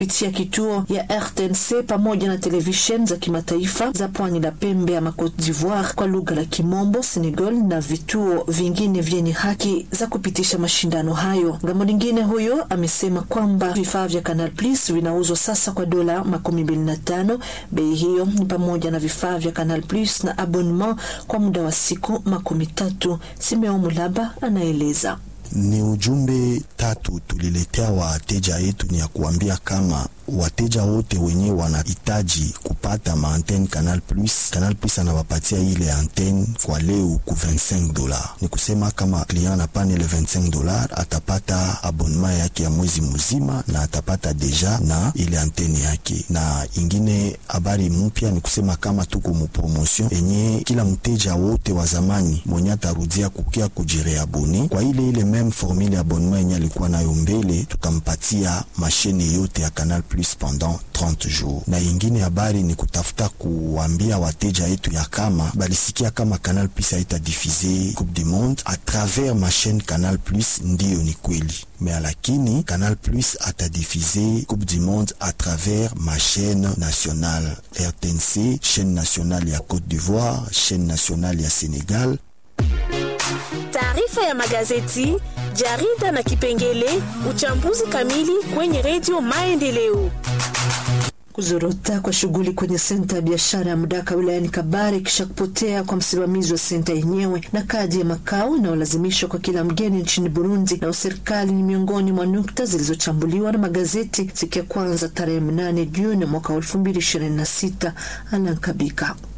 kupitia kituo ya RTNC pamoja na televisheni za kimataifa za pwani la pembe ama Cote d'Ivoire kwa lugha la Kimombo, Senegal na vituo vingine vyenye haki za kupitisha mashindano hayo. Ngambo lingine, huyo amesema kwamba vifaa vya Canal Plus vinauzwa sasa kwa dola makumi mbili na tano. Bei hiyo ni pamoja na vifaa vya Canal Plus na abonnement kwa muda wa siku makumi tatu. Simeo Mulaba anaeleza. Ni ujumbe tatu tuliletea wateja yetu, ni ya kuambia kama wateja wote wenye wanahitaji kupata maantene Canal Plus, Canal Plus anawapatia ile antene kwa leo ku 25 dola. Ni kusema kama client anapana ile 25 dola atapata abonnement yake ya mwezi mzima na atapata deja na ile antene yake. Na ingine habari mpya ni kusema kama tuko mu promotion enye kila mteja wote wa zamani mwenye atarudia kukia kujireabone kwa ile ile meme formule abonnement yenye alikuwa nayo mbele, tutampatia mashine yote ya Canal Plus pendant 30 jours. Na ingine habari ni kutafuta kuambia wateja yetu ya kama balisikia kama Canal Plus haita diffuse Coupe du Monde a travers ma chaîne Canal Plus, ndiyo ni kweli mais lakini Canal Plus atadifize Coupe du Monde à travers ma chaîne nationale RTNC, chaîne nationale ya Côte d'Ivoire, chaîne nationale ya Sénégal. Taarifa ya magazeti, jarida na kipengele uchambuzi kamili kwenye redio Maendeleo. Kuzorota kwa shughuli kwenye senta ya biashara ya Mdaka wilayani Kabare kisha kupotea kwa msimamizi wa senta yenyewe na kadi ya makao inayolazimishwa kwa kila mgeni nchini Burundi na serikali ni miongoni mwa nukta zilizochambuliwa na magazeti siku ya kwanza tarehe mnane Juni mwaka elfu mbili ishirini na sita. Alankabika